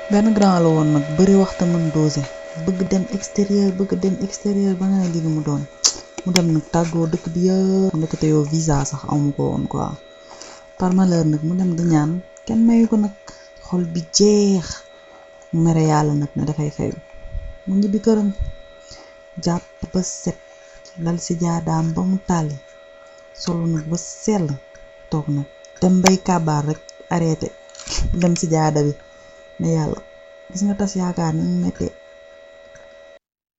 benn grand la woon nag bëri waxta mën dosé bëgg dem extérieur bëgg dem extérieur ba nga ne lii mu doon mu dem nag tàggoo dëkk bi yëpp ndekete yow visa sax amu ko woon quoi par malheur nag mu dem di ñaan kenn mayu ko nag xol bi jeex mu mere yàlla nag ne dafay fayu mu ñibbi këram jàpp ba set lal si jaadaam ba mu tàlli solu nag ba sell toog nag dem bay kàbbaar rek arrêté dem si jaada bi ne yàlla gis nga tas yaakaar ni mu mettee